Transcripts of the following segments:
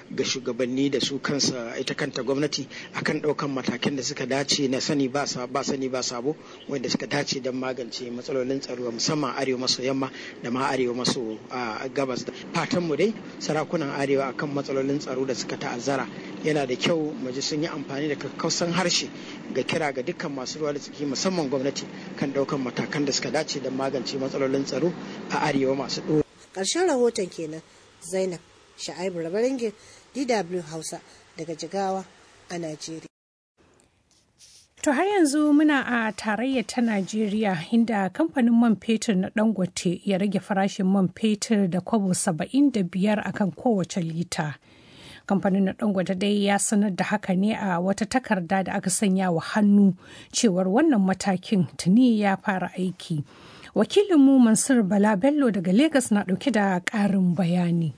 ga shugabanni da su kansa ita kanta gwamnati akan ɗaukan matakan da suka dace na sani ba sani ba sabo wanda suka dace don magance matsalolin tsaro musamman arewa maso yamma da ma arewa maso gabas fatan mu dai sarakunan arewa akan matsalolin tsaro da suka ta'azzara yana da kyau mu ji sun yi amfani da kakkausan harshe ga kira ga dukkan masu ruwa da tsaki musamman gwamnati kan ɗaukan matakan da suka dace don magance matsalolin tsaro a arewa masu ɗora. ƙarshen rahoton kenan zainab sha'aibu rabaringin dw hausa daga jigawa a najeriya To har yanzu muna a tarayyar ta Najeriya inda kamfanin man fetur na Dangote ya rage farashin man fetur da kwabo 75 akan kowace lita. Kamfanin na Dangote dai ya sanar da haka ne a wata takarda da aka sanya wa hannu cewar wannan matakin tuni ya fara aiki. Wakilinmu Mansur Bala Bello daga Legas na dauke da ƙarin bayani.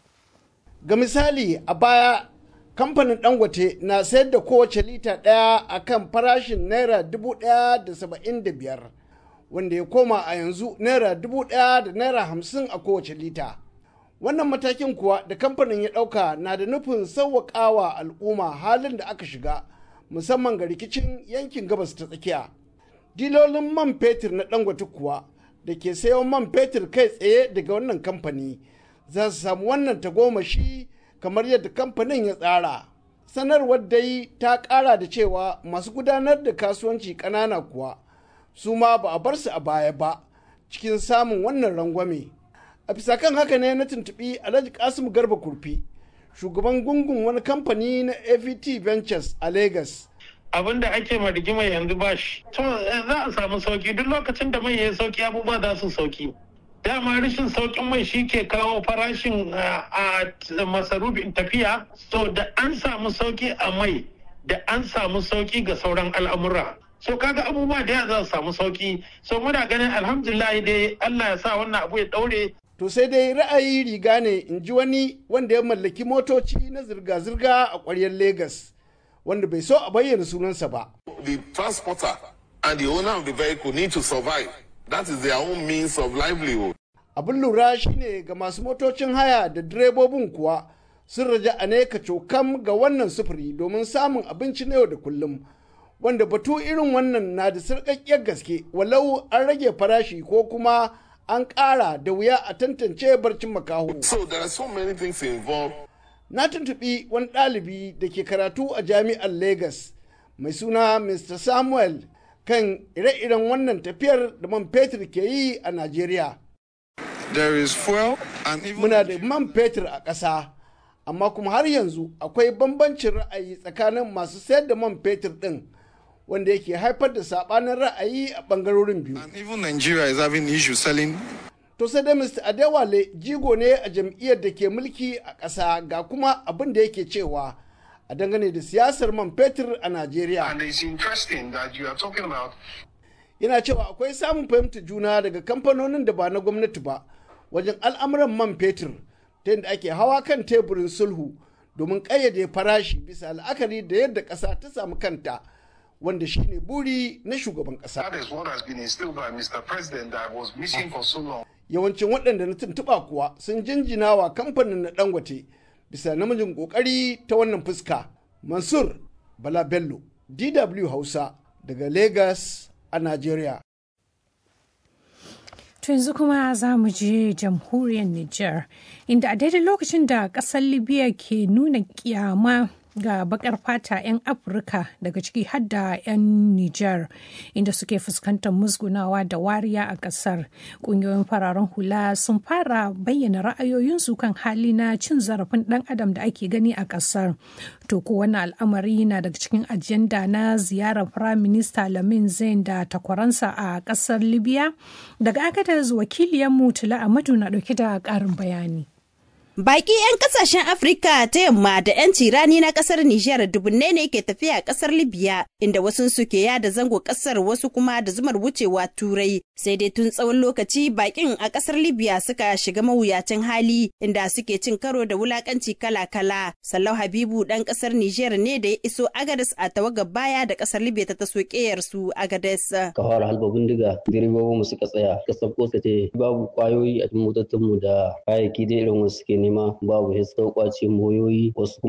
Ga misali a baya kamfanin dangote na sayar da kowace lita ɗaya a kan farashin naira dubu ɗaya da saba'in da biyar wanda ya koma a yanzu naira dubu ɗaya da naira hamsin a kowace lita wannan matakin kuwa da kamfanin ya ɗauka na da nufin sauwaƙawa al'umma halin da aka shiga musamman ga rikicin yankin gabas ta tsakiya dilolin man fetur na dangote kuwa da ke sayan man fetur kai tsaye daga wannan kamfani za su samu wannan tagomashi kamar yadda kamfanin ya tsara sanarwar dai ta kara da cewa masu gudanar da kasuwanci ƙanana kuwa su ma ba a bar su a baya ba cikin samun wannan rangwame a bisa kan haka ne na tuntuɓi alhaji kasim garba kurfi shugaban gungun wani kamfani na avt ventures a lagos abin da ake ma rigima yanzu ba shi to za a samu sauki duk lokacin da mai ya sauki abubuwa za su sauki dama rashin saukin mai shi ke kawo farashin a masarufin tafiya so da an samu sauki a mai da an samu sauki ga sauran al'amura so kaga abubuwa da ya za su samu sauki so muna ganin alhamdulillah dai Allah ya sa wannan abu ya daure to sai dai ra'ayi riga ne in ji wani wanda ya mallaki motoci na zirga-zirga a ƙwaryar Legas wanda bai so a bayyana sunansa ba. The transporter and the owner of the vehicle need to survive. That is their own means of livelihood. Abin lura shine ga masu motocin haya da direbobin kuwa sun raja a ne cokam ga wannan sufuri domin samun abinci na yau da kullum. Wanda batu irin wannan na da sarƙaƙƙiyar gaske walau an rage farashi ko kuma an ƙara da wuya a tantance barcin makaho. So there are so many things involved. Na tuntuɓi wani ɗalibi da ke karatu a jami'ar Legas mai suna Mr. Samuel kan ire-iren wannan tafiyar da man fetur ke yi a Najeriya. There is fuel and even Muna da man fetur a ƙasa, amma kuma har yanzu akwai bambancin ra'ayi tsakanin masu sayar da man fetur ɗin wanda yake haifar da saɓanin ra'ayi a ɓangarorin biyu. and even Nigeria is having issues selling To sai dai Mr. Adewale jigo ne a jam'iyyar da ke mulki a ƙasa ga kuma abin da yake cewa a dangane da siyasar man fetur a Najeriya. And it's interesting that you are talking about yana cewa akwai samun fahimtar juna daga kamfanonin da ba na gwamnati ba wajen al'amuran man fetur ta yadda ake hawa kan teburin sulhu domin ƙayyade farashi bisa la'akari da yadda ƙasa ta samu kanta wanda shine buri na shugaban ƙasa. that is what has been instilled by Mr. President that was missing for so long. Yawancin waɗanda na tuntuɓa kuwa sun jinjina wa kamfanin na Dangote bisa namijin ƙoƙari ta wannan fuska. Mansur Bala Bello, DW Hausa daga Lagos a Najeriya. To yanzu kuma za mu je jamhuriyar Nijar, inda a daidai lokacin da ƙasar Libya ke nuna kyama ga bakar fata 'yan Afirka daga ciki har da 'yan Nijar, inda suke fuskantar musgunawa da wariya a ƙasar. Ƙungiyoyin fararen hula sun fara bayyana ra'ayoyinsu kan hali na cin zarafin ɗan adam da ake gani a ƙasar. To ko wannan al'amari na daga cikin ajanda na ziyarar Firayim Minista Lamin Zain da takwaransa a ƙasar Libya? Daga Agadez wakiliyarmu Tula Amadu na ɗauke da ƙarin bayani. Baki 'yan kasashen Afirka ta yamma da 'yanci rani na kasar Nijar dubunne ne ke tafiya a kasar Libya inda wasu suke yada zango kasar wasu kuma da zumar wucewa turai sai dai tun tsawon lokaci bakin a kasar Libya suka shiga mawuyacin hali inda suke cin karo da wulakanci kala-kala. Sallau Habibu dan kasar Nijar ne da ya iso Agadez a tawagar baya da kasar Libya ta taso su Agadez. ka fara halba bindiga direbobin mu suka tsaya ka sabko ka ce babu kwayoyi a cikin motocin mu da kayayyaki da irin wasu suke nema babu sai suka kwace moyoyi wasu kuma